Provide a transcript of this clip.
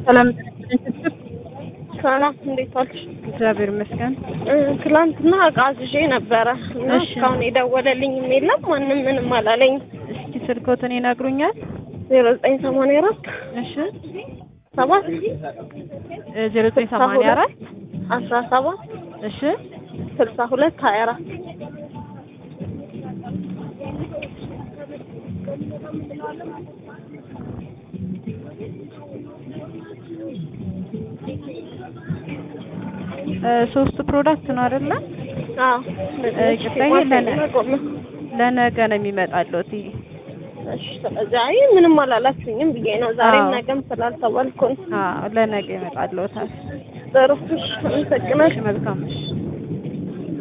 ሰላም ሰላም እንዴት ዋልሽ? እግዚአብሔር ይመስገን። እ ትላንትና እቃ አዝዤ ነበረ እና እሺ። እስካሁን የደወለልኝም የለም ማንም ምንም አላለኝ። እስኪ ስልኮትን ይነግሩኛል? ዜሮ ዘጠኝ ሰማንያ አራት እሺ ሰባት ዜሮ ዘጠኝ ሰማንያ አራት አስራ ሰባት እሺ ስልሳ ሁለት ሀያ አራት እ ሶስቱ ፕሮዳክት ነው አይደለ? አዎ ይቅርታ፣ ይሄ ለነ- ለነገ ነው የሚመጣልዎት። እሺ ስለዚህ አይ ምንም አላላችሁኝም ብዬ ነው ዛሬም አዎ። ነገም ስላልተባልኩ ነው። አዎ ለነገ ይመጣልዎታል። ጥሩ እሺ አመሰግናለሁ። እሺ መልካም እሺ